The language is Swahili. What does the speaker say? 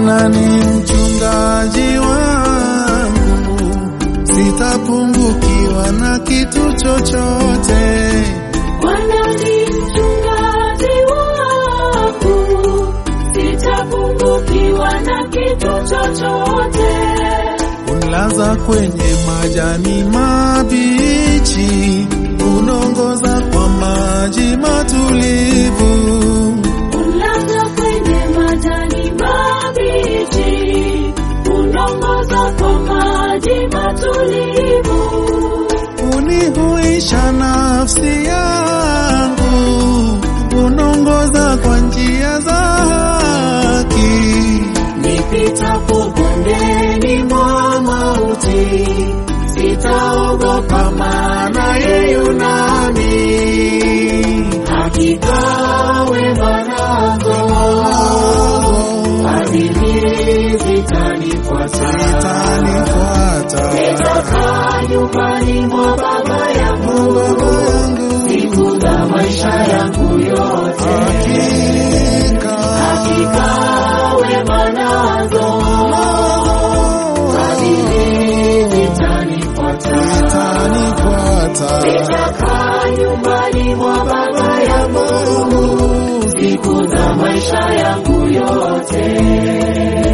Bwana ni mchungaji wangu, sitapungukiwa na kitu chochote. Bwana ni mchungaji wangu, sitapungukiwa na kitu chochote. Unilaza kwenye majani mabichi, unongoza kwa maji matulivu. Unlaza kwenye majani mabichi, unongoza kwa maji matulivu. Unihuisha nafsi yangu, unongoza kwa njia za haki. Nipitapo bondeni mwa mauti, sitaogopa maana yeye yu nami. Hakika wema nako fadhili zitanifuata. Itanifuata Nitakaa nyumbani mwa Baba yangu Baba yangu, siku za maisha yangu yote. hakika Hakika wema nazo fadhili zitanifuata. itanifuata Nitakaa nyumbani mwa Baba yangu siku za maisha yangu yote.